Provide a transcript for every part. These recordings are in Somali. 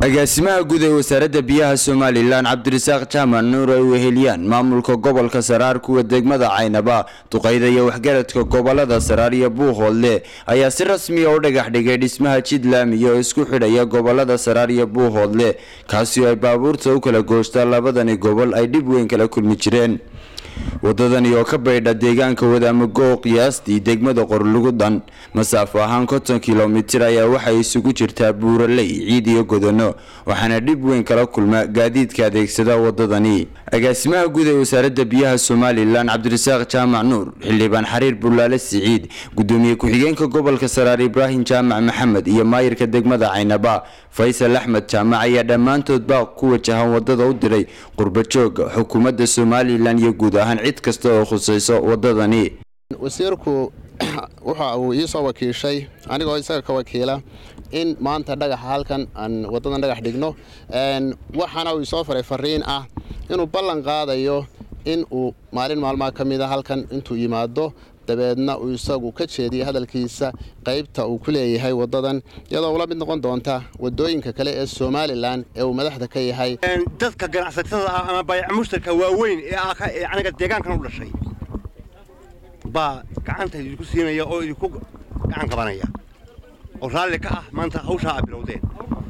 agaasimaha guud ee wasaaradda biyaha somalilan cabdirasaaq jaamac nuur ay weheliyaan maamulka gobolka saraar kuwa degmada caynaba duqayda iyo waxgaradka gobolada saraar iyo buuhoodle ayaa si rasmiya u dhagax dhigay dhismaha jidlaamiya oo isku xidhaya gobolada saraar iyo buuhoodle kaasi oo ay baabuurta u kala gooshtaa labadani gobol ay dhib weyn kala kulmi jireen wadadani oo ka baydha deegaanka wadaamago qiyaastii degmada qorlugudan masaafo ahaan konton kilomitir ayaa waxay isugu jirtaa buuraley ciid iyo godano waxaana dhib weyn kala kulma gaadiidka adeegsada wadadani agaasimaha guud ee wasaaradda biyaha somalilan cabdirasaaq jaamac nuur xildhibaan xariir bulaale siciid gudoomiye ku-xigeenka gobolka saraar ibraahim jaamac maxamed iyo maayirka degmada caynaba faysal axmed jaamac ayaa dhammaantood baaq ku wajahan wadada u diray qurbajooga xukuumadda somalilan iyo guud ahaan cid kasta oo khusayso wadadani wasiirku waxa uu ii soo wakiishay anigoo isaga ka wakiila in maanta dhagaxa halkan aan wadadan dhagax dhigno waxaana uu isoo faray fariin ah inuu ballan qaadayo in uu maalin maalmaha ka mida halkan intuu yimaado dabeedna uu isagu ka jeediya hadalkiisa qaybta uu ku leeyahay wadadan iyadoo ula mid noqon doonta wadooyinka kale ee somalilan ee uu madaxda ka yahay dadka ganacsatada ah ama bayac mushtarka waaweyn ee aniga deegaankan u dhashay baa gacanta idinku siinaya oo idinku gacan qabanaya oo raalli ka ah maanta hawshaa aa bilowdeen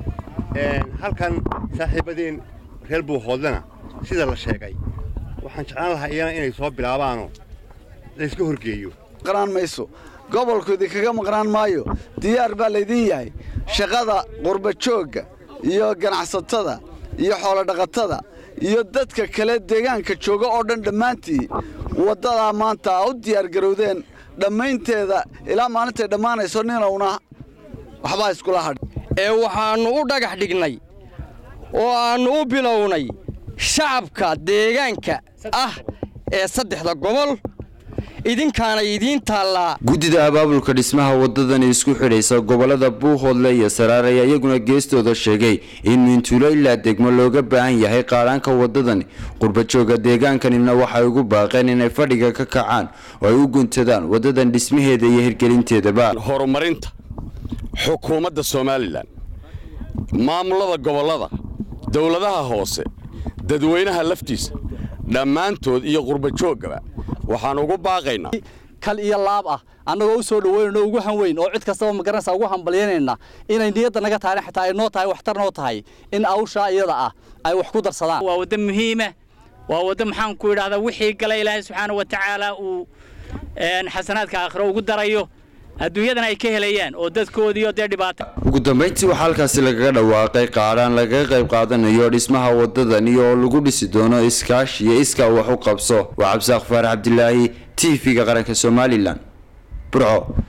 halkan saaxiibadeen reer buuhoodlena sida la sheegay waxaan jeclaan lahaa iyana inay soo bilaabaanoo layska horgeeyo maqnaan mayso gobolkoodii kaga maqnaan maayo diyaar baa laydin yahay shaqada qurbajoogga iyo ganacsatada iyo xoolodhaqatada iyo dadka kale deegaanka jooga oo dhan dhammaantii waddadaa maanta a u diyaargarowdeen dhammaynteeda ilaa maalintay dhammaanayso ninowna waxbaa iskula hadh ee waxaannu u dhagax dhignay oo aannu u bilownay shacabka deegaanka ah ee saddexda gobol idinkaana idiin taallaa guddida abaabulka dhismaha wadadani isku xidhaysa gobolada buuhoodle iyo saraar ayaa iyaguna geestooda sheegay in mintuulo ilaa degmo looga baahan yahay qaadhaanka wadadani qurbajooga deegaankanina waxay ugu baaqeen inay fadhiga ka kacaan oo ay u guntadaan wadadan dhismaheeda iyo hirgelinteedaba horumarinta xukuumadda somalilan maamulada gobollada dowladaha hoose dadweynaha laftiisa dhammaantood iyo qurbajooggaba waxaan ugu baaqaynaa kal iyo laab ah annagoo u soo dhaweynayno ugu hanweyn oo cid kastaba magaranaysa ugu hambalyanayna inay niyadda naga tahay xitaa ay noo tahay waxtar noo tahay in awshaa iyada ah ay wax ku darsadaan waa waddo muhiima waa waddo maxaan ku idhahdaa wixii gala ilaahay subxaana wa tacaala uu xasanaadka aakhiro ugu darayo adduunyadana ay ka helayaan oo dadkoodiiyo dee dhibaata ugu dambayntii waxaa halkaasi lagaga dhawaaqay qaadhaan lagaga qayb qaadanayo dhismaha wadadani oo lagu dhisi doono iskaashi iyo iskaa wax u qabso waa cabdisaaq faarax cabdilaahi t v-ga qaranka somalilan burco